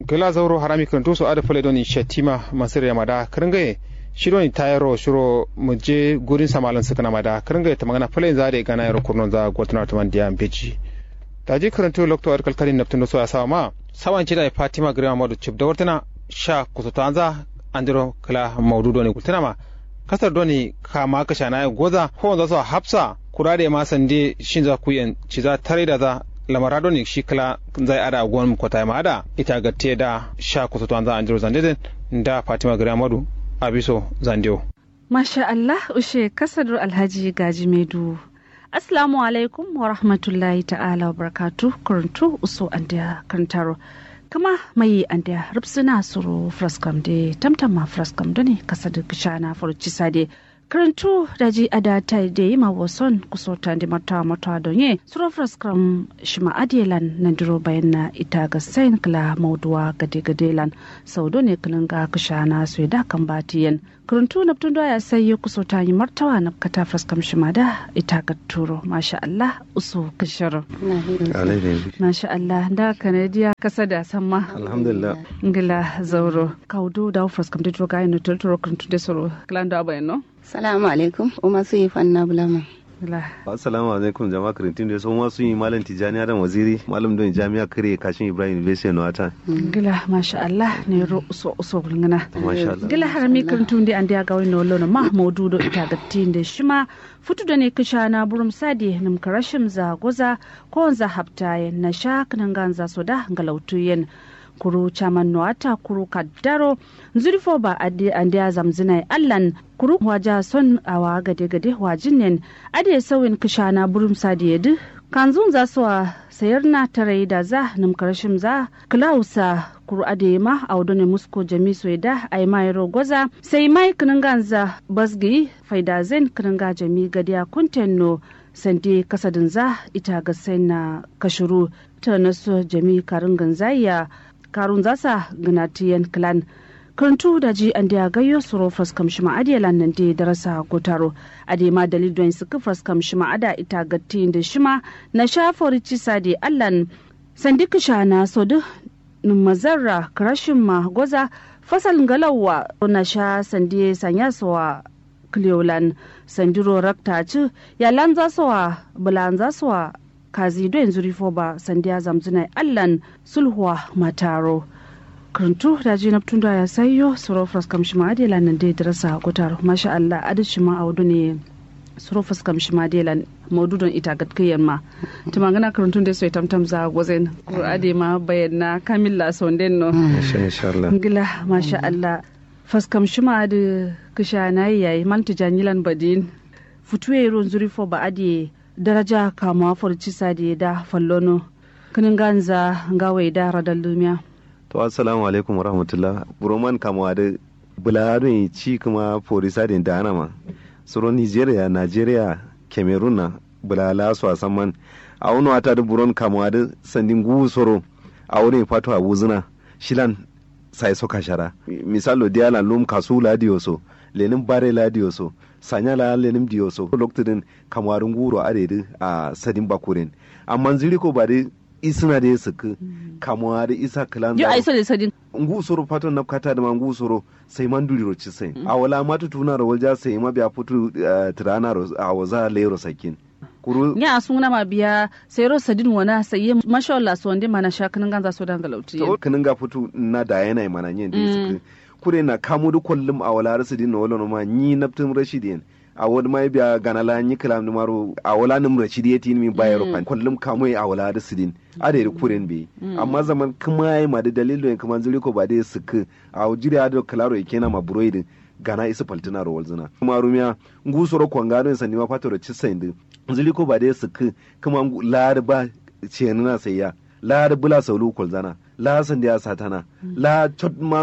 gala zauro harami kan tuso ada fale doni shatima masir yamada kringaye shiro ni tayaro shiro muje gurin samalan sukana mada kringaye ta magana fale zade gana yaro kurnon za gwatuna tuman diya beji taji karanto lokto ar kalkali naptun so asawa ma sawan cida fatima grima madu chip da wartana sha kusutanza andiro kala maudu doni kultana ma kasar doni kama kasha na goza ko za su hafsa kurade ma sande shin za ku yan ci za tare da za lamara doni shi kala zai ada gwan kwata ma ada ita ga te da sha kusutanza andiro zande da fatima grima madu abiso zandewo Masha Allah ushe kasadar Alhaji Gaji Medu. Assalamu alaikum wa rahmatullahi ta'ala wa barakatu kuruntu uso andiya karantaro. Kama mai andiya rubsuna suru fraskam de tamtama fraskam doni kasadar kishana furuci sade. Karantu da ji ada ta da yi ma wason kusota da mata mata donye suru fraskam shima adiyelan na duro bayan na ita ga sain kala mauduwa gade gadelan sau ne kanin ga kishana su da kan batiyan. kuruntu na tun ya sai ya kuso ta yi martawa na kata fraskam shima da ita ga turo masha Allah usu kishiro masha Allah da kanadiya kasa da sama alhamdulillah ngila zauro kaudu da fraskam da turo ga ino turo kuruntu da soro klanda bayano salamu alaikum umma su yi fanna bulama assalamu alaikum jama'a karantin da sun wasu yi malam tijani adam waziri malam don jami'a kare kashin ibrahim university na wata gila masha Allah ne ro uso uso gulngana masha Allah gila harami karantun da an da ga wani lono ma maudu do ita ga tin da shima futu da ne kisha na burum sadi nim karashim za goza ko za hapta na sha kanan ganza so da galautu yen kuru chaman noata kuru kaddaro zurfo ba ade ande zamzina allan kuru waja son awa gade gade wajin nen ade sawin kishana burum sadiyedi kanzun za su sayar na tarai da za nim karashim za klausa kuru ade ma audo ne musko jami da ai mai rogoza sai mai ganza basgi faida zen kinanga jami gadiya kuntenno sande kasadin za ita ga sai na kashuru ta nasu jami karin ganzaya karun zasa gnatiyan clan karantu da ji an da gayyo suro fraskam shima adiyalan nan da darasa gotaro ade ma dalil don su ka fraskam shima ada ita gatti da shima na shafori cisa da allan sandika shana so du mazarra karashin ma goza fasal galawa na sha sandi sanya sowa cleolan sandiro rakta ci yalan zasowa bulan zasowa kazi do yanzu rifo ba sandiya zamzuna allan sulhuwa mataro karantu da ji naftun da ya sayo surofras kamshi ma adela nan dai darasa gutar masha Allah adashi ma audu ne surofras kamshi ma adela maududon ita gatkiyan ma ta magana karantun da sai tamtam za gozen ko ade ma bayyana kamilla sonden no insha Allah ngila masha Allah faskam shima da kisha nayi yayi malta janilan badin futuwe ron zurifo ba ade daraja kama farci sadi da fallono kinin ganza gawai da radar lumiya to assalamu alaikum warahmatullah buroman kama da buladun ci kuma forisa da da ma suro nigeria nigeria cameroon na bulala su a saman a wani wata da buron kama da sandin gugu soro a wurin fato a wuzina shilan sai soka shara misalo diala lum kasu ladioso lenin bare ladioso sanya la lenim dioso lokacin kamarin guro adedi a sadin bakurin amma ziri ko ba dai isina da suka kamuwa da isa kalan yo ai so da sadin ngu soro paton na kata da ngu soro sai man duri roci sai a wala matu tuna ro walja sai ma biya futu tirana ro a waza lero sakin kuru ya suna ma biya sai ro sadin wana sai masha Allah so wande mana sha kanin ganza so dan galauti to kanin ga futu na da yana mana yin da suka kure na kamu da kullum a wala rasu din wala ma ni naftin rashidin a wani mai biya gana la ni kalam ni maro a wala nim rashidi yati mi bayar fan kullum kamu a wala rasu din a da kuren be amma zaman kuma yayi ma da dalilin kuma zuri ko ba da suka a jiri da kalaro yake na ma buroidin gana isa paltina ro walzina kuma rumiya ngusoro kwangado sani ma fatoro cisain din zuri ko ba da suka kuma lar ba ce na sayya lar bula saulu kulzana la san da satana la chot maro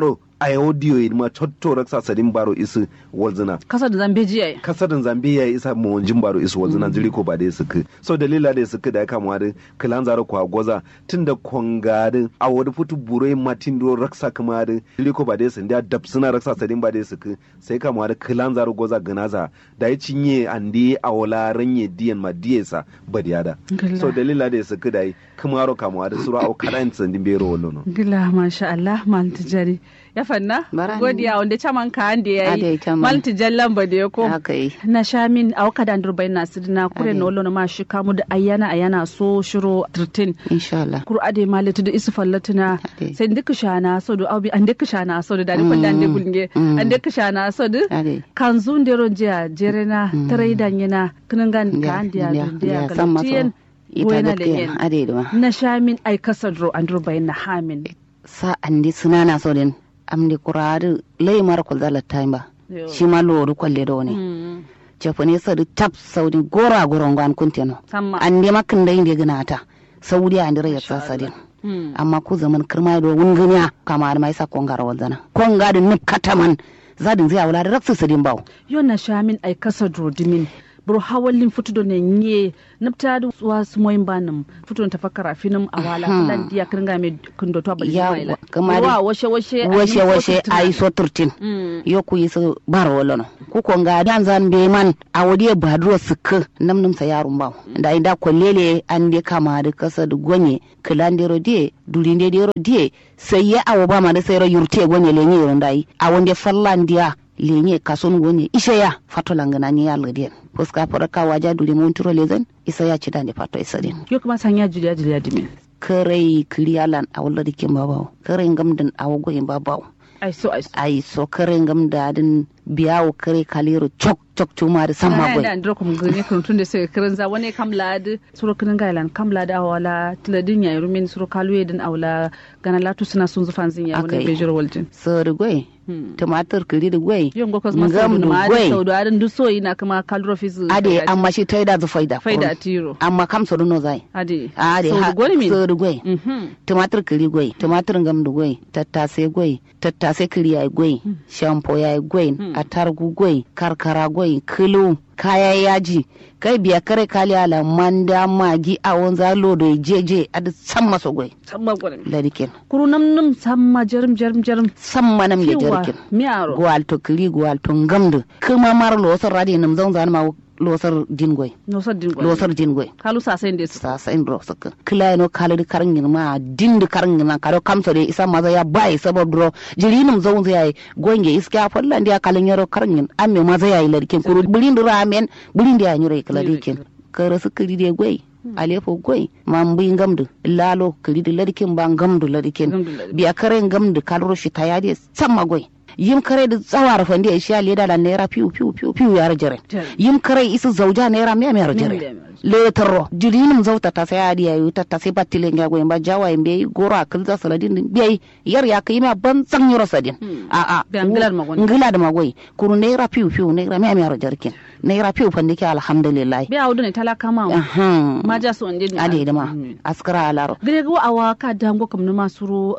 a audio ma chotto raksa sadin baro isu walzina kasa da zambeji yayi kasarin zambia isa mawajin baro isu walzina jiri ko ba da suka so dalila da suka da ya kama da kilan zaro kwa goza tunda kongadin a wani fitu burai matin do raksa kama da jiri ko ba da sun da dab suna raksa sadin ba da suka sai kama da kilan zaro goza ganaza da ya cinye andi a wala ranye diyan ma diyesa ba da yada so dalila da suka da yi kuma ro kama da sura au kadan sandin bero wallo gila masha Allah mal tijari ya fanna Barani. godiya wanda caman ka ande Ade yayi caman. mal tijallan ba da ya ko haka yi na sha min a waka da durbai na sidina kure Ade. na wallo na ma shi kamu da ayyana ayyana so shiro 13 insha Allah kuru ade malatu da isu fallatuna Ade. sai ndika shana so do abi an ndika shana so do dadi kwanda ande gulnge Mm. an ndika shana so do ade kan zun dero jiya jerena tare dan yana kiningan ka ande ya ya dunde ya ya san maso galutiyen ita wena gaskiya lenyen ade da ma na sha min ai kasadro an durbai na hamin sa andi sunana so den amdi kuradu lay mar ko zala tamba Yo. shi ma loru kwalle do ne Mm. jafane sadu tap saudi gora goron gan kunteno samma ande makin da inde gnata saudi ande ya Masha sadin Mm. amma ku zaman kirma do wunganya kamar mai sa kongar wazana konga da nup kataman zadin zai wala da raksu sadin bawo yo na sha min ai kasadro dimin bro hawallin futudo ne nye napta da wa sumoyin banum futudo ta fakara finum awala Hmm. lan dia kiringa me kundo to abali Ya, maila kamar- wa washe washe washe washe ai so turtin mm yo ku yi su bar wolono ku ko ga dan zan be man a wadi ba duro sukka nam num sa yarun bawo da inda kollele an de kama da kasa da gonye kilandero die dulinde dero die sai ya awo ba ma da sai ro yurte gonye lenye yoron dai a wonde fallandiya lenye kason gonye ishe ya fato langana ni ya lgadien fuska faraka waja duli mun turo lezen isa ya ci dande fato isa din yo kuma sanya juliya juliya dimin kare kiriyalan a wala dikin babawo kare ngamdan a wago in babawo ai so ai so ai so kare ngam dadin biyawo kare kaliro chok chok chuma da samma na boy da ndro kum gani kun tunde sai kirin za wani kam lad suro kirin gailan kam lad awala tiladin ya rumin suro kaluye din awla gana latu suna sun zufan zin ya wani Akai. bejir waljin so da goy Hmm. tumatir kiri da goy yon go kos masu ngam da du ma da goy sau da adin duso ina kuma kalro fizu ade amma shi taida zu faida faida tiro amma kam so no zai ade ade sau da ha gwani min so da goy mhm tumatir kiri goy tumatir ngam du goy tattase goy tattase kiri ay goy shampo ya goy atargu goy karkara goy kilo kaya yaji kai biya kare kali ala manda magi a wanza lodo jeje adu samma so goy sabba gwani ladikin kuru nam nam samma jarum jarum jarum samma nam ya kiwa jarkin miyaro gwal to kiri gwal to ngamdu kuma mar losar radi nam zan zan ma losar dingoy no saddin gwani losar dingoy kalu sa sai ndesu sa sa in ro saka kila no kala di karangin ma dindu karangin na karo kamso de isa maza ya bai sabab dro jiri nam zan zai gonge iska fallan dia kalin yaro karangin amme maza ya ilarkin kuru bulin ramen bulin dia nyure kala dikin kara su kiri de goy alefo goy mambi ngamdu lalo kiri de ladikin ba ngamdu ladikin Ngamdu ladikin. biya kare ngamdu kalro shi tayade samma goy yim kare da tsawar fandi ya shi leda da naira piu piu piu piu ya rajare Jere. yim kare isu zauja naira miya miya rajare Miya miya. letaro jirinim zauta ta sai adi yayu ta ta sai battile nga goyin ba jawa imbe gora kilza saladin din biyai yar ya kai ma ban san yoro sadin Hmm. a a Biya ngilad magoni. ngila da magoi kuru naira piu piu naira miya miya rajare kin naira piu fandi ke alhamdulillah biya wudu ne talaka ma ahan ma ja so ande ni ade da ma askara alaro gare go awa ka dango kam numa suru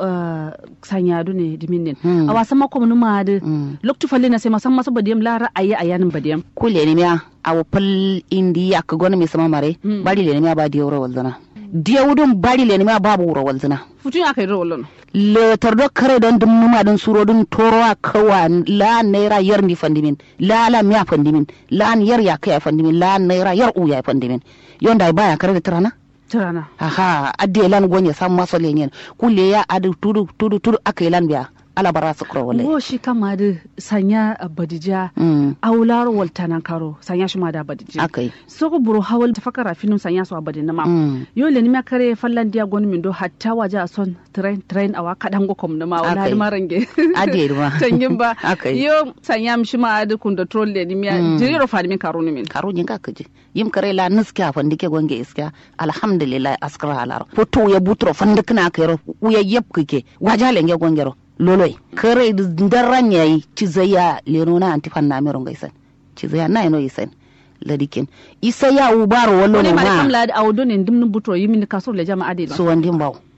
sanya du ne dimin Hmm. awa sama kom numa de Hmm. loktu falle na sai ma sama badiyam la ra'ayi ayanin badiyam kule ni miya awo pal indi yak gona mi sama mare Hmm. bari le ni miya ba diyoro walzana diyawudun bari le ni miya babu wuro walzana futun aka yi rawolon letar do kare don dum numa don suro don toro a kawa la naira yar ni fandimin la la miya fandimin la an yar ya kai fandimin la an naira yar u ya fandimin yonda ai baya kare da tirana tirana aha adde lan gonya sam maso lenyen kulle ya adu tudu tudu tudu akai lan biya ala bara su kuro wale wo shi kama da sanya a badija mm aular waltanan karo sanya shi ma da badija akai soko buru hawal tafakara finum sanya su a badin na ma mm yo le nima kare fallan dia gonu min do hatta waje a son train train awa kadan go kom na ma wala Akai. da marange Ade ma. tangin ba Akai. yo sanya mi shi ma adu kun da troll le nima Mm. jiri ro fadi min karo ni min karo jin ka kaje yim kare la nuska fandike gonge iska alhamdulillah askara alaro foto ya butro fandikna kero uya yep kike wajale nge gongero loloi kare daran yayi cizaya lenona anti fanna mero ngaisan cizaya na ino isan ladikin isa ya ubaro wallo wani ma da kam ma la da awdo ne dimnin butro yimi ni kasor le jama'a de so wandin baw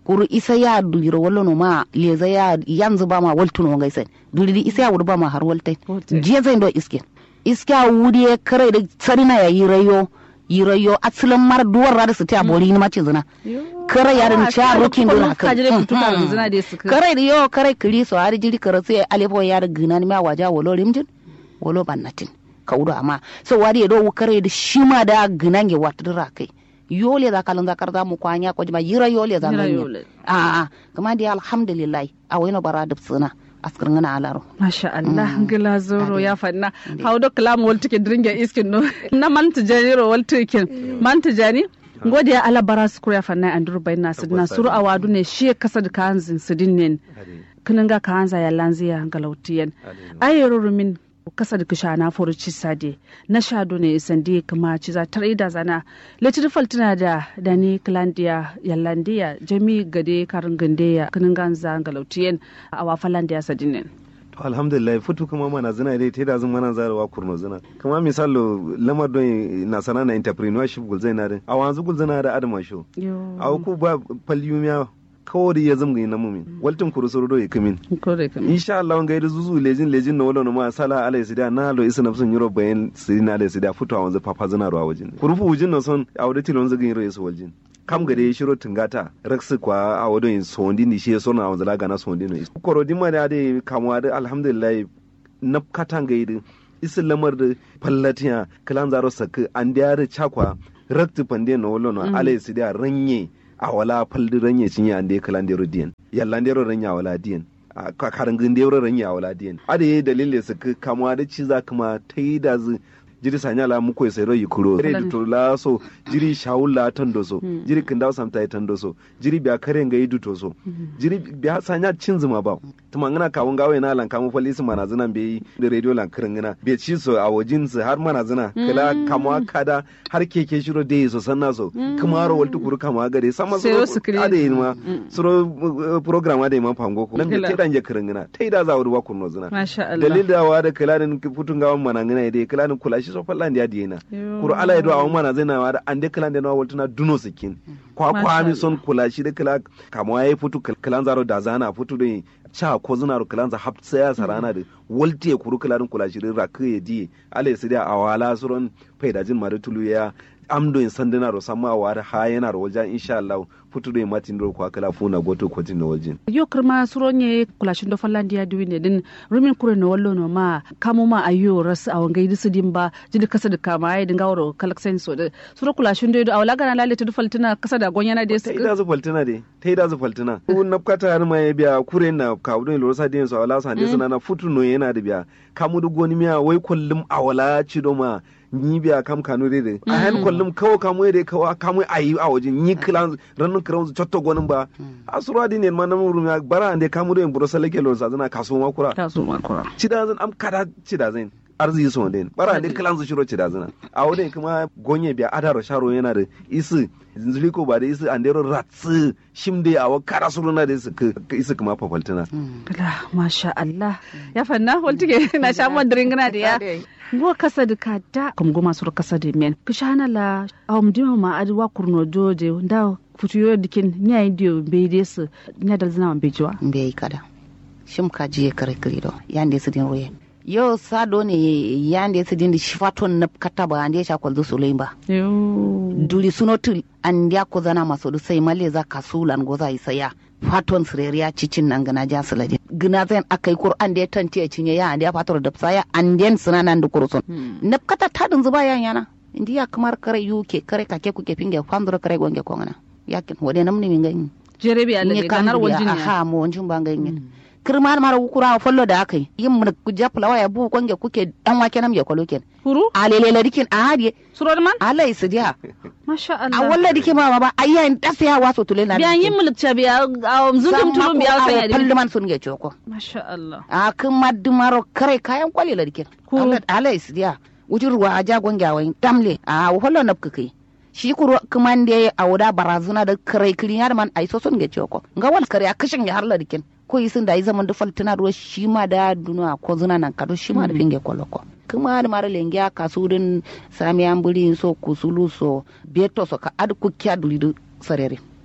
kuru isa ya duliro wallo no ma leza ya yanzu ba ma waltuno ngai sai duliri isa ya wuri ba ma har waltai Waltai. je zai do iske iske a wuri ya kare da sarina ya yi rayo yi rayo asalin mar duwar rada su ta bori ni mace zina kare ya da cha rokin dona ka jire kutu ka zina da su kare da yo kare kiri so har jiri kare sai alefo ya da gina ni ma waja wolo rimjin wolo bannatin ka wuro amma so wari ya do kare da shi ma da gina nge watdura kai yole za kalan zakar za mu kwanya ko jima yira yole za Yira nganya yole. a a kuma dai alhamdulillah a wayno bara da tsina askar ngana alaro Masha Allah, gila zoro ya fanna. How do kalam wal tike dringa iskin no. Na man tijani ro wal tike. Man tijani. Ngode ya ala bara su ya fanna andur bai na sidna suru awadu ne shi kasa da kanzin sidin ne. Kinin ga kanza ya lanziya galautiyan. Ayero rumin kasa da kisha na furuci sade na shado ne sandi kama ci za tar ida zana letir faltina da da ni klandiya yallandiya jami gade karin gandeya kinin ganza galautiyan a wafalandiya sadinin. to alhamdulillah futu kuma mana zina dai ta da zan mana zarawa kurno zina kuma misalo lamar don na sana na entrepreneurship gulzai na din a wanzu gulzai da adama sho Yo. a ku ba palyumiya kawai ya zama na mumin waltin kuru soro do ikamin Kore kam. insha Allah ngai da zuzu lejin lejin na wala ma sala ala sida na lo isa nafsun yuro bayan sidina ala sida futu a wanzu papa zina ro a wajin kurufu wujin na son a wadati lon zagin yuro yeso waljin kam gade shiro tungata raksu kwa a wadon sondi ni shi so na wanzu laga na sondi no koro dimma da de kamwa da alhamdulillah na katan gaidi isin lamar da fallatiya kalan zaro sakka an da da chakwa raktu pande no wala no ala sida ranye a wala faldi ranye cinye an da kalan da diyan yallan da ranya wala diyan a karangin da yawar ranya wala diyan ada yi dalilin su ka kamuwa da ci za kuma ta yi da zu jiri sanya la muko sai ro yikuro re to la so jiri shawula tando so jiri kindaw samta yi tando so jiri biya kare nga yi duto so jiri biya sanya cin zuma ba tuma ngana kawun gawe na lan kamu falisi mana zina be da radio lan kirin ngana be ci so a wajin su har mana zina kala kamuwa kada har keke shiro da yi so sanna so kuma ro waltu kuru kama gare sama so Sai su kire. ada yi ma suro uh, program ada yi ma fango ko nan da Kila. te dan je kirin ngana tai da za wuri wa kunno zina Masha Allah. dalil da wa da kilanin futun gawan mana ngana ide kilanin kula shi so fallan da yadi yana Yo. kuro ala yado awon mana zai na wa da an de kilan da na waltuna duno sikin kwa Masha kwa mi Allah. son kula shi da kila kamwa yayi futu kil- kilan zaro da zana futu da cha ko zina ro kilan za hapsa ya sarana da walti ya kuru kilanin kula shi da rakı ya di ala ya sidi awala suron faidajin ma da tulu ya amdo in sandana ro samma wa da ha yana ro wajen insha Allah futu da matin ro kwa kala funa goto kwatin na wajen yo kirma suronye kulashin do fallandiya duwine din rumin kure no wallo no ma kamo ma ayo ras a wangai disu dimba jidi kasa da kama ai dinga woro kalaksen so da suro kulashin do awla gana lalle tudu faltina kasa da gonyana de ta ida zu faltina de ta ida zu faltina ku na kata har ma ya biya kure na ka wudu lo sa den so ala sa de sana na futu no yana da biya kamu du goni miya wai kullum awala ci do ma ni biya kam kanu de de a han kullum kawo kamu de kawo kamu ayi a waje ni kilan ranun kiran chotto gonin ba asura din ne ma na muru ya bara ande kamu de buro salake lo sa zana kaso ma kura ta so ma kura ci da zan am kada ci da zan arziki so den bara ande kilan su shiro ci da zana a wurin kuma gonye biya adaro sharo yana da isi zinzuli ko ba da isi andero ratsi shimde a wa kara suruna da isi ka isi kuma fafaltina la masha Allah ya fanna waltige na sha mon dringna da ya go kasa da kada kum goma sur kasa da men kishana la awum dima ma adwa kurno joje nda futuyo dikin nyai dio be desu nyadal zina man bejiwa mbe kada shim ka jiye kare kirido yande su din roye yo sado ne yande su din shifaton na kata ba ande sha kwalzo su ba yo duli sunotul an ya ko zana maso du sai male za ka sulan go za isaya faton sireriya cicin nan gana ja sulade gina zan akai qur'an da ya tanti ya cinye ya ande ya fator da saya an den suna nan da kursun na kata tadin zuba yan yana indiya kamar kare yuke kare kake kuke finge fandro kare gonge kongana yakin wode namni min gani jerebe nye alle ganar waljin ya aha mo wanjin ban ganye kirmar mara kura follo da akai yin mun ku japla waya bu konge kuke dan wake nam ya kwalo ken huru alele la dikin a hadiye suror man alai su dia masha a Allah walla dike ma ba ayyan dasa ya waso tule na biyan yin mulkta biya a zundum tulum biya sai ya pallu man sun ge choko masha Allah a kin maddu maro kare kayan kwale la dikin Ko- alai su dia wujurwa a jagon gawain tamle a hollo napka kai shi kuro kuman da a wuda barazana da kare kirin yar man ai so sun ge choko nga wal kare a kashin ya harla dikin ko yi sun da yi zaman da faltina ruwa shi ma da duna ko zuna nan kado shi ma da finge koloko kuma da mara lenge a kasurin sami an buri so kusulu so beto so ka ad kukya duli du sarere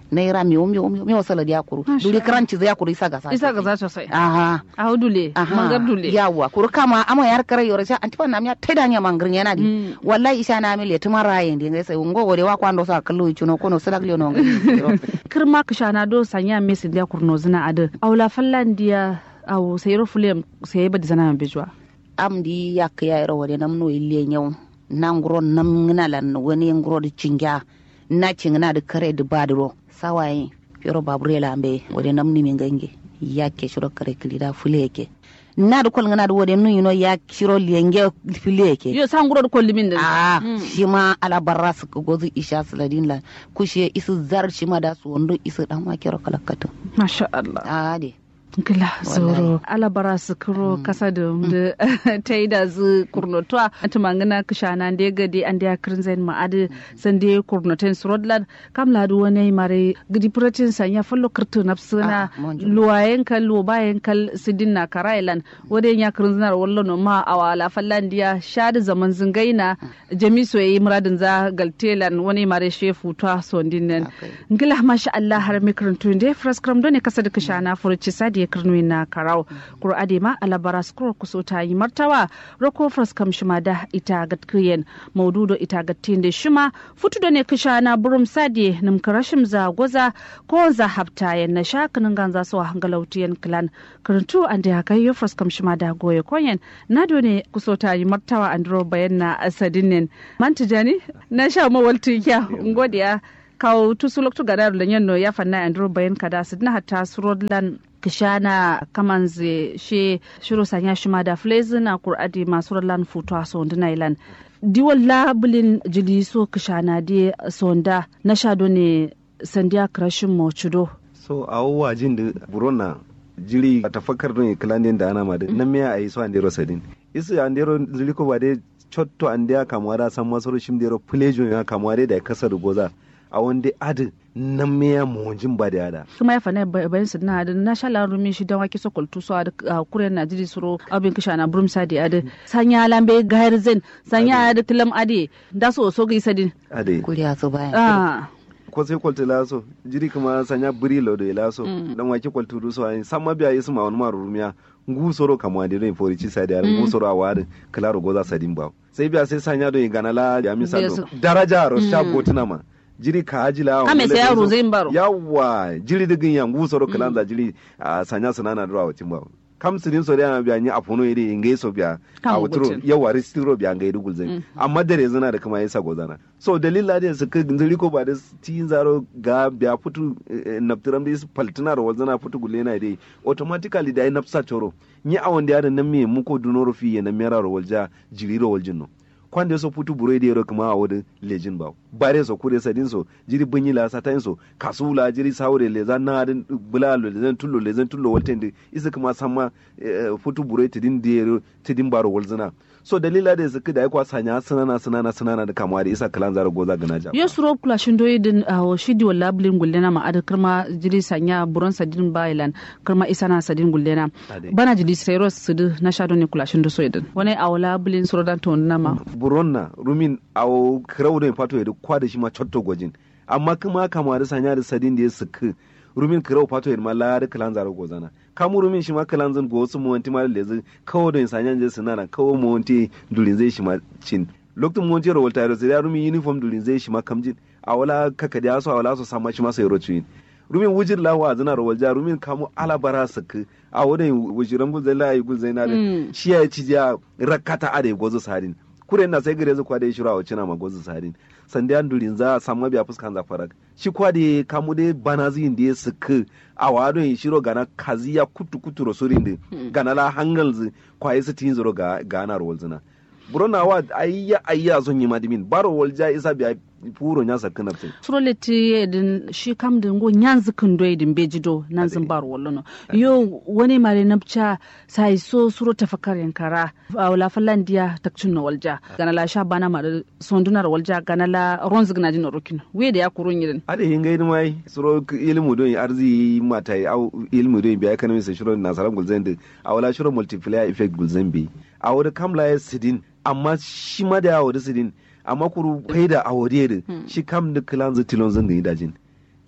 naira miyo miyo miyo miyo sala dia kuru Masha duri Allah. kranci zai kuru isa ga sa isa ga za ta sai aha a dule aha mangar dule yawa kuru kama ama yar kare yoro sa antipa na miya teda nya mangrin yana di Mm. wallahi isa na mi le tuma rayin di ngai sai ngo gode wa kwando sa kallo chuno kono sala glo no ngai kirma kishana do sanya mesi dia kurno zina ade awla fallandiya aw sayro fulem sayi badi zana bejwa am di yak ya ro wode nam no ille nyaw nangro nam ngina lan woni ngro di cingya na cingna de kare de badro sawai fero babrela ambe wode nam ni mi ngange yakke shiro kare kilida fuleke na da kol ngana da wode nu yino ya shiro lienge fuleke yo sanguro ko limin da a Mm. shi ma ala barra su ka gozu isha saladin la kushe isu zar shi ma da su wando isu dan ma kero kalakatu masha Allah a de Gila zoro alabara su kuro kasa da da ta yi da zu kurnotuwa a tumangana kishana da ya gade an da ya kirin zai ma'adi san da ya kurnotin su rodland kam ladu wani mare gidi puratin sanya fallo kirtu na suna Ah, mon Dieu. luwayen kal luwayen kal sidin na karailan wadda ya kirin zinar wallo no ma a wala fallan diya shadi zaman zingaina jami so yi muradin za galtelan wani mare shefu ta sondin nan Okay. ngila masha Allah har mikrin tun da fras kram ne kasa da kishana furuci sadi ya kirnu na karau kuro ade ma alabara skuro kuso ta yi martawa roko fras kam shima da ita gatkiyen maududo ita gattin da shima futu da ne kishana burum sadi nim karashim za goza ko za hafta yan na shakinin ganza so hangalautiyan klan karantu an da haka yo fras kam shima da goye koyen na do ne kuso ta yi martawa andro bayan na asadinin mantijani na sha mawaltu ya ngodiya kawo tusulok tu gadar da yanno ya fanna andro bayan kada su na hatta surodlan kishana kamanze she shiro sanya shima da flezi na kuradi masu rodlan futu a sonda nailan diwal labulin jili so kishana di sonda na shado ne sandiya krashin mochudo so a wa jin da burona jiri a tafakar don kilandin da ana madu nan miya a yi so andero sadin isu andero jiri ko ba dai chotto andiya kamuwa da san masoro shim dero plejo ya kamuwa dai da kasar goza a wanda adi nan miya muhunjin ba da yada kuma ya fana bayan su na da na shala rumi shi dan wake so kultu so a kuren na jiri suro abin kishana burum sadi ade sanya lambe gair zen sanya da tilam ade da so so ga isadin ade kuriya su bayan ah ko sai kwalta laso jiri kuma sanya buri lo da laso dan wake kwalta du so ai samma biya isu ma wani ma rumiya ngu soro kamwa de rin fori ci sadi ar ngu soro awar klaro goza sadin ba sai biya sai sanya don gana la ya misalo Besu. daraja ro sha gotuna ma jiri ka ajila Kame sai yaro zai baro. yawa jiri digin ya ngu soro kalanza jiri a sanya sunana dura wacin ba kam sirin so da biya ni afuno iri ingai so biya Kan a wuturo gutin. yawa ristiro biya ngai dugul zai amma dare zana da kuma yasa gozana so dalila da su ka zuri ko ba da ti zaro ga biya futu eh, naftiram da su paltina ro wazana futu gulena dai automatically da ai nafsa choro ni awon da yaran nan me muko dunoro fi ya na mera ro walja jiri ro waljin no kwanda so futu bure da yaro kuma a wadin lejin ba bare so kure sadin so jiri bunyi la satan so kasula jiri saure le zan na adin bula le zan tullo le zan tullo walten de isa kuma samma eh, futu bure tidin da yaro tidin baro walzina so dalila da suka da aikwa sanya sunana sunana sunana da kama da isa kalan zara goza gana jama yo suro kula shindo yidin a shidi wala bulin gullena ma ada kirma jili sanya buron sadin bailan kirma isana sadin gullena Ade. bana jili sero sudu na shado ne kula shindo so yidin wani a wala bulin suro dan to na ma buronna rumin awo kirau da fato ya kwa da shi ma cotto gwajin amma kuma kama da sanya da sadin da ya suka rumin kirau fato ya ma la da kalan zara gozana kamu rumin shi ma kalan zan go wasu muwanti ma lezi kawo da sanya je sunana kawo muwanti durin zai shi ma cin lokacin muwanti rawal tayar sai da rumin uniform durin zai shi ma kamjin a wala kaka da so a wala so sama shi ma sai rochuin rumin wujin lawa a zina rawal ja rumin kamu alabara suka a wani wujiran gulzai la yi gulzai na da Mm. shi ya ci ja rakata a da gozo sadin kure na sai gare zu kwa da ya shira wa cina ma gozo sadin sande an durin za samu biya fuskan za farak shi kwa da kamu da bana zin da ya suka a wadon ya shiro gana kaziya kutu kutu rosurin da gana la hangal zu kwa yi su tin zuro ga gana rawal zina burona wa ayya ayya zon yi madimin baro walja isa biya puro nya sakka nafsin suro leti yidin shi kam din go nyanzu kindo yidin bejido nan zin bar wallo no yo wani mare napcha sai so suro tafakar yankara a wala fallandiya takcin no walja gana la sha bana ma da sondunar walja gana la ronzig na jin rokin we da ya kurun yidin ade hin gaidi mai suro k- ilmu don arzi mata yi au ilmu don biya economy sai shiro nasaran gulzen da a wala shiro multiplier effect gulzen bi a wada kamla ya sidin amma shi ma da ya wada sidin amma kuru kai da a wade da shi kam da kilan zai tilon zan gani dajin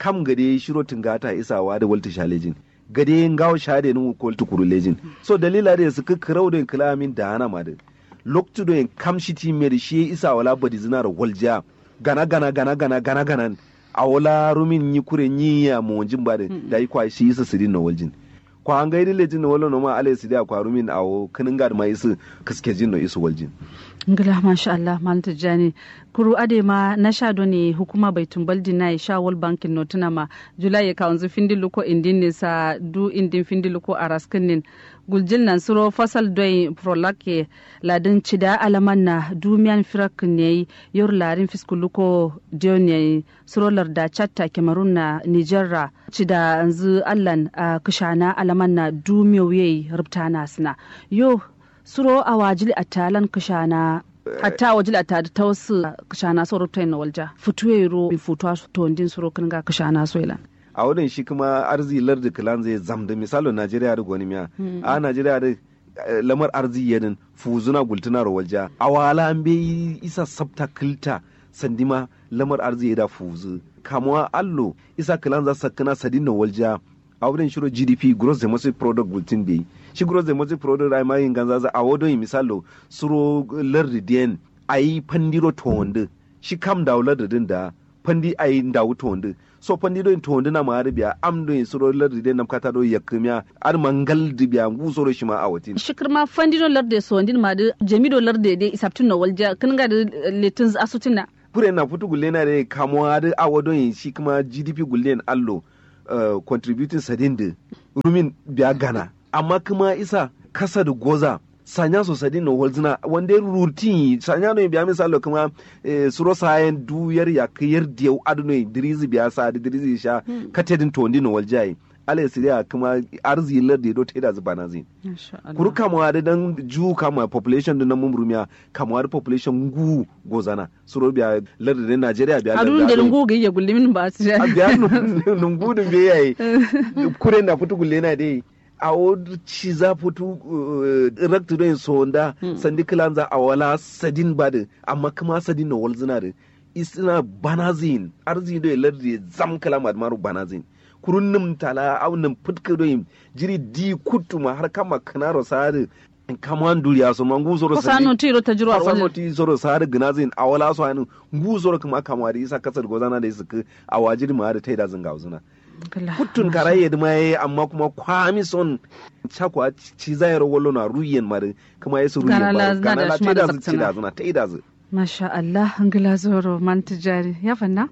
kam gade shiro tingata isawa da walta shalejin gade ngawo shade nu ko tukuru lejin so dalila da su kirau da kalamin da hana ma da loktu da kam shiti me da shi isa wala badi zinar walja gana gana gana gana gana gana a wala rumin yi kure yi ya mo jin ba da da yi kwa shi isa sidin na waljin kwa an gaidi lejin na wala no ma alai sidi a kwa rumin a kinin gad ma isu kaske jin no isu waljin ngila masha Allah malam tijjani kuru ade ma na sha ne hukuma bai tumbal dina sha wal bankin no tuna ma julai ya kawanzu findilu ko indin ne sa du indin findilu ko araskin nin guljil nan suro fasal doi prolake ladin cida alaman na dumiyan firak ne yor larin fiskulu ko dion ne suro larda chatta kemarun na nigerra cida anzu allan a kishana alaman na dumiyo yayi rubtana suna yo suro a wajili a talan kashana hatta wajili a tada ta wasu kashana so rutai na walja futuwe ro bi futuwa to ndin suro kan ga kashana so ilan a wurin shi kuma arzi lardi kilan zai zamda misalo najeriya da gwani miya a najeriya da lamar arzi yadin fuzuna gultuna ro walja a wala an bai isa sabta kilta sandima lamar arzi da fuzu kamuwa allo isa kilan za sakana sadin na walja a wurin shiro gdp gross domestic product bulletin bai shi gross domestic product ai mai ganza za a wodo yi misalo suro lardi den ayi pandiro to wanda shi kam da lardi din da pandi ayi ndawu to wanda so pandi do to wanda na ma biya am do suro lardi den nam kata do yakmiya ar mangal di biya ngu soro shi ma a watin shikir ma fandino lardi so ndin ma da jamido lardi de isaptin no walja kin ga da letin asutin na pure na futu gulle na de kamuwa da a wodo yi shi kuma gdp gulle allo Uh, contributing sadin da rumin biya gana amma kuma isa kasa da goza sanya so sadin na holzina wanda rutin sanya no biya misalo kuma eh, suro sayen duyar ya kayar da yau aduno dirizi biya sa da dirizi sha hmm. katedin to ndi no waljai ala siriya kuma arzi lar da do teda zuba na zin kuru kama da dan ju kama population da nan mumrumiya kama da population gu gozana suro biya lar da Najeriya biya adun da lungu ga ya gullimin ba su a biya lungu dun be yayi kure na fitu gulle na dai a wadu ci za fitu raktu don sonda sandi kilanza a wala sadin bada amma kuma sadin na walzina da isina banazin arzi da lar da zam kalama maru banazin kurun nim tala au nim putka do jiri di kutuma har kama kanaro sare kaman duriya so man guzoro sa no tiro ta jiro a no ti zoro sare gnazin awala so anu guzoro kuma kama da isa kasar gozana da isa a wajiri ma da taida zanga uzuna kutun karaye da mai amma kuma kwami son chakwa ci zayar wallo na ruyen mare kuma yesu ruyen mare kana la taida zu ci da zuna taida zu masha Allah ngila zoro man tijari ya fanna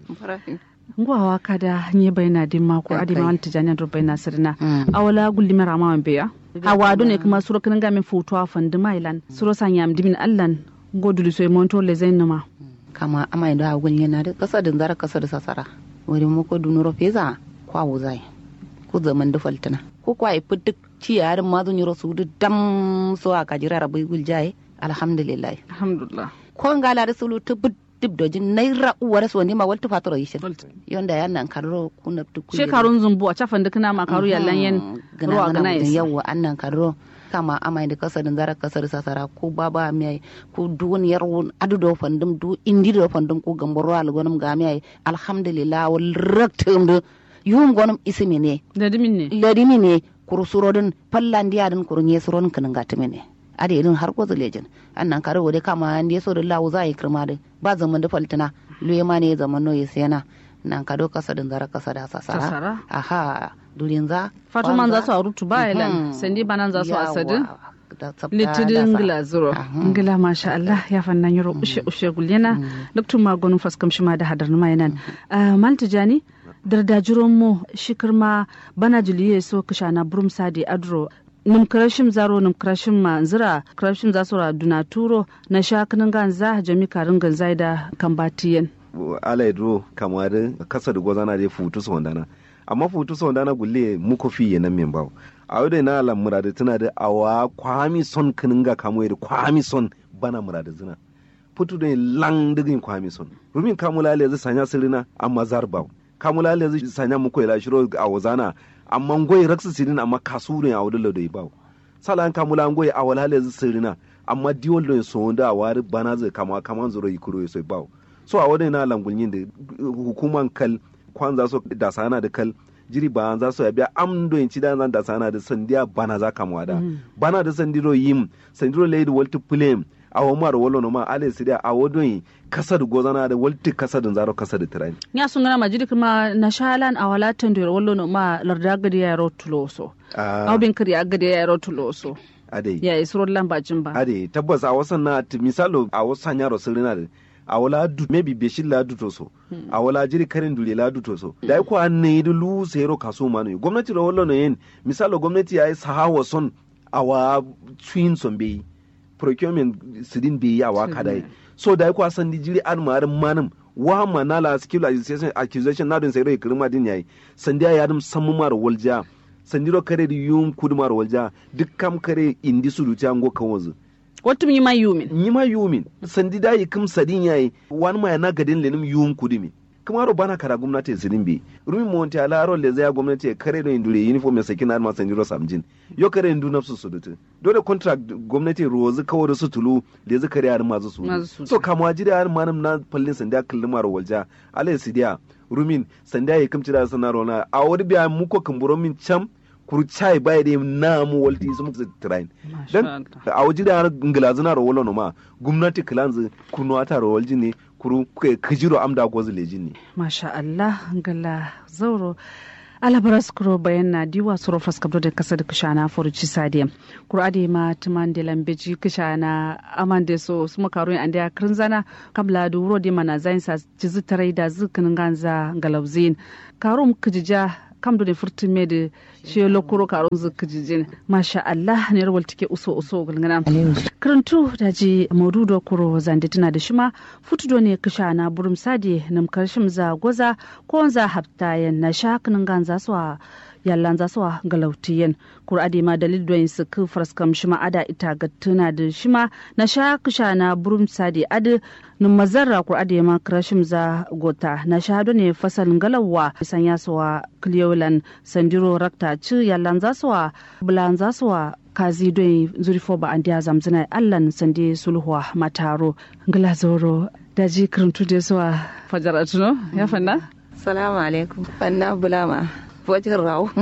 ngwawa kada nye bayna din mako adi ma wanta janya do bayna sirna awala gulli mara ma beya hawa do ne kuma suro kan gamin foto a fandi mailan suro sanya dimin allan godulu so monto le zainama kama amai da agun yana da kasa da zara kasa da sasara wani mako dunuro feza kwa wuzai ku zaman da faltana ko kwa ifi duk ci yarin ma zun yiro su dam so aka jira rabai guljaye alhamdulillah alhamdulillah ko ngala da sulu ta dib dojin naira uwar so ne ma walta fatoro yishin yonda yan nan karro kuna tu shekarun zumbu a cafan duk na makaru yallan yan ruwa gana yasa yawa annan karro kama amai da kasarin zara kasar sasara ko baba mai ko duniyar wun adu do fandum du indi do fandum ko gamboro algonum ga mai alhamdulillah wal raktum do yum gonum isimi ne ladimin ne ladimi ne kurusurodin pallandiya din kurunye suron kanin gatimi ne ade irin har ko zulejin annan kare wode kama ande so da lawo za yi kirma da ba zaman da faltina luye ma ne zaman no yesena nan kado kasa din zara kasa da sasara aha durin za fatuman za su arutu ba ilan sandi banan za su asadi litidin ngila zuro ngila masha Allah ya fannan yaro ushe ushe gulyana luktun magonun faskam shi ma da hadar numa yanan maltijani dardajiron mu shikirma bana juliye so kishana burum sadi adro num krashim zaro num krashim ma zira krashim za sura duna turo na shakinin ganza jami karin ganza da kambatiyen ala idro kamar kasa da gwazana da futu su wandana amma futu su wandana gulle muku fi nan min bawo a wadda na ala murada tana da awa kwami son kinin ga kamo da kwami son bana murada zina futu da lang digin kwami son rumin kamula le zai sanya sirina amma zarbaw kamula le zai sanya muku ila shiro a wazana amma ngoy raksa sirin amma kasurin a wadda da bawo salan kamula ngoy a wala le zai sirina amma diwol do so da wari bana zai kama kaman zuro yikuro so bawo so a wadda na langulyin da hukuman kal kwan za su da sana da kal jiri ba za su biya am do in ci da zan da sana da sandiya bana za ka mwada bana da sandiro yim sandiro lady walti plem a wa mar wolo no ma ale sidia a wodo yi kasa da gozana da walti kasa da zaro kasa da tirai ya sun gana majidi kuma na shalan a wala tandir wallo no ma larda gadi ya ro tuloso Ah. aw bin kiri agadi ya ro tuloso ade ya isro lambajin ba ade tabbas a wasan na ti- misalo a wasan yaro sirina da a wala du maybe beshin la du to so a wala jiri karin dule la du to so da ko an ne du lu sero kaso manu gwamnati ro wallo no yen misalo gwamnati ya yi sahawa son a wa twin son be procurement sidin be ya wa kadai so da ko san di jiri an marin manum wa manala skill accusation accusation na don sai rai kirma din yayi sandiya ya dum sammu mar walja sandiro kare di yum kudumar walja duk kam kare indi su duti ango kan wazu watum yi ma yumin ni ma yumin sandi da yi kim sadin yayi wani ma na gadin lenim yum kudumi kuma ro bana kara gwamnati sidin bi rumi monti ala ro le zaya gwamnati ya kare do indure uniform ya sakin ma sandiro samjin yo kare indu nafsu su dutu dole contract gwamnati rozu kawo da su tulu le zu kare har mazu su Mazu su. so kama jira har manam na fallin sandiya kallumar walja ala sidiya rumin sandiya ya kimci da sanaro na a wani biya muko kumburo min cham kuru chai bai da na mu walti su muka train dan a waje da ngilazin na rawolo no ma gwamnati kilanzu kunu ata rawolji ne kuru ke kijiro amda gozu lejin ne masha Allah gala zauro alabaras kuro bayan na diwa suro faskabdo da kasa da kishana furuci sadiya kuro ade ma tuman da lambeji kishana amande so su makaru an da kirin zana kabla da wuro da mana zain sa jizu tarai da zikinin ganza galauzin karum kijija kam da furtun me da shi lokuro karun zikijijin masha Allah ne rawal take uso uso gulgana karantu da ji maududo kuro zande tana da shima futudo ne kisha na burum sadi nam karshim za goza ko za haftayen na shakinin ganza suwa yallan za suwa galautiyen kur ade ma dalil doyin su ku fraskam shima ada ita ga tuna da shima na sha kisha na burum sadi ade num mazarra kur ade ma karshim za gota na shahado ne fasalin galawa san ya suwa kliyolan sandiro rakta ci yallan za suwa bulan za suwa kazi don zurifo ba an diya zamzina allan sande sulhuwa mataro ngila zoro daji kirintu da suwa fajaratuno ya fanna salamu alaikum fanna bulama fojin rawo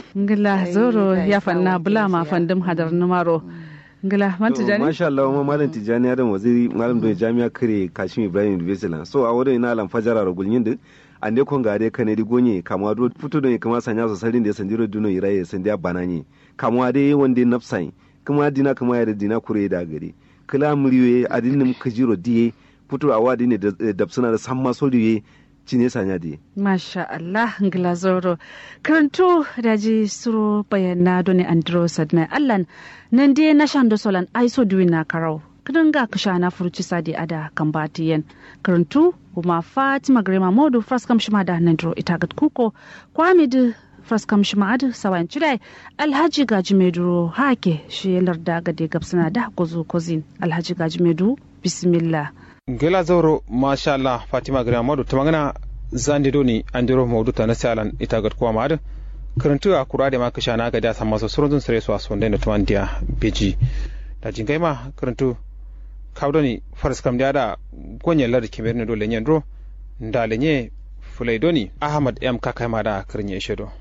ngila zoro Ai, ya ai, fanna sawo bulama kinsiya. fandim hadar numaro ngila man To, tijani masha Allah ma malam tijani adam waziri malam don jami'a kare kashim ibrahim university lan so a wurin ina lan fajara ro gulnyin din ande kon gade kane di gonye kama do futo don kama sanya so sarin da sandiro duno iraye sandiya bananye kama de wonde nafsai kuma dina kuma ya da dina kure da gari kila muriwe adinnim kajiro diye futo a wadi ne da dabsuna da samma soliye cine sanya diye masha Allah ngila zoro kirintu daji suro bayana doni andro sadna allan nan dai na shando solan aiso duwin na karau kidan ga kisha na furuci sadi ada kan batiyen kirintu kuma fatima grema modu fraskam shima da nandro itagat kuko kwamid fraskam shima adu sawan chidai alhaji gaji meduro hake shi larda gade gabsana da gozo kozin alhaji gaji medu bismillah gela zauro masha Allah Fatima Gira Madu ta magana zandi doni an diro maudu ta nasi alan ita ga kuwa madu karantu a kura da maka shana ga da san masu surun sare su a sonda da tuwan dia beji da jingai ma karantu kawdoni faras kam da gonye lar kimer ne dole nyen ro nda lenye fulai doni Ahmad M kakai ma da kirnye shedo